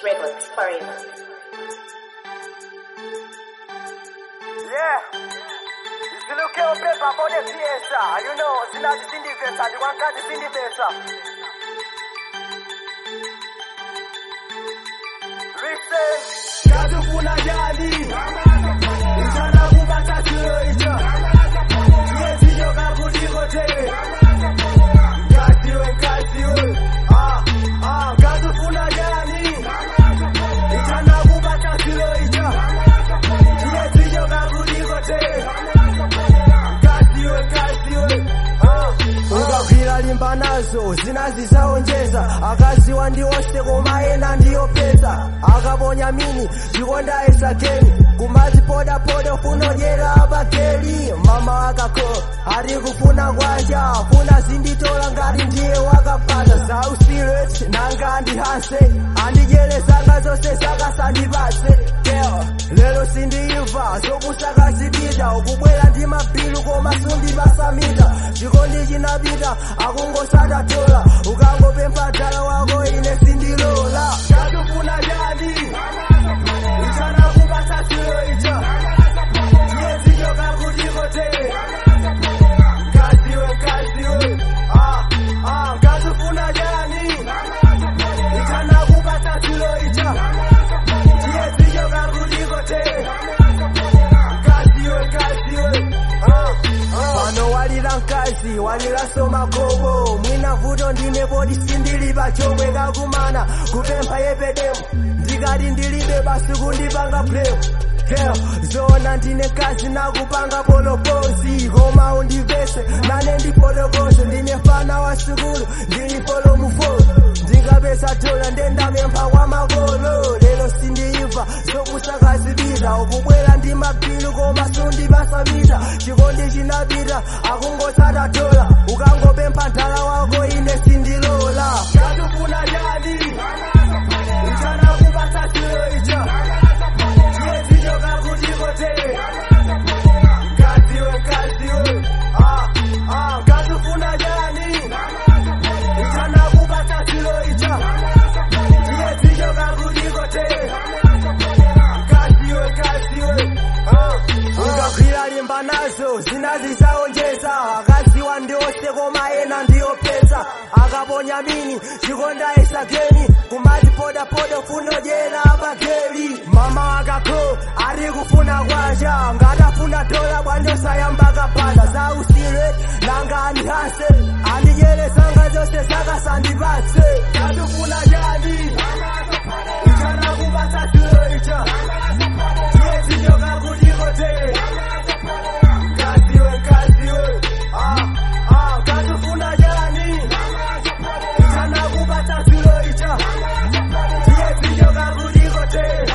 Records forever. Yeah. Isiluke upepa kode fiesta. You know, sinazi sindi pesa. Ni wankazi sindi pesa. Listen. Kazi kuna jali. Mchana kubata sio icha. Yezi yoga kudiko te. Kazi we, kazi we. Ah, ah, kazi kuna jali. Mchana kubata sio icha. Yezi yoga kudiko te. Kaziwe, kaziwe. ukagwira limba nazo zinazisaonjeza akaziwa ndiwose kumaena ndiyo pesa akaponya mini chikonda esakeni kumazipodapoda funojera abakeli mama akako ari kufuna kwanja funa zinditola ngati ndiye wakapata zausiret nanga andihanse andijelesanga zose zakasandipatse Girl, lero sindiimva zokusakazipita ukubwera ndi mabilu koma sundipasamita chikondi chinapita akungosata tola ukangopempha dala wako ine sindilola chatufuna chadi ichana kupasa chiro icha chiyezicho kakutikotere kaziwe kaziwe ah, ah, katufuna chani ichana kupasa chiro icha chiyezicho kakutikotere kaziwe kaziwe ah, ah. pano walira mkazi waliranso magobo mwina vuto ndine poti sindilipa chomwe kakumana kupempha yepedemo ndikati ndilibe basi kundipanga blame Hell, zona ndine kazi nakupanga poloposi koma undivese nane ndifotokoze ndine fana wa sukulu ndilifolo mufolo ndingapesa tola ndendamempha kwa makolo lero sindiimva zokusakazipita ukubwera ndi mabilu koma sundipasamita chikondi chinapita akungosata tola ukangopempha ndala wako ine sindilola chatufuna chadi ichana kupasa chiro icha chiyezicho kakutikotere kaziwe kaziwe ah, ah, katufuna chani ichana kupasa chiro icha chiyezicho kakutikotere kaziwe kaziwe ukagwira limba nazo zinazisaonjeza akaziwa ndiose koma ena ndiyo pesa akaponya mini chikonda esakeni kumazipodapoda funojera abakeli mama akako ari kufuna kwanja ngatafuna dola bwandosayamba kapanda zausire nanga andihase andijelesanga zose zakasandipatse katufuna jadi ichana kupasa chiro icha chiyezicho kakutikotere kaziwe kaziwe ah, ah, katufuna jani ichana kupata chiro icha chiyezicho kakutikotere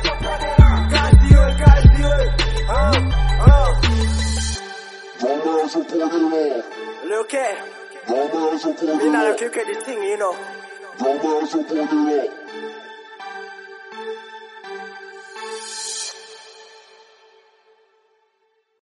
kaziwe kaziwe ah, ah. Drama has reported it Look here, all. Drama has reported me not it look at the thing, you know. all. Drama has reported it all.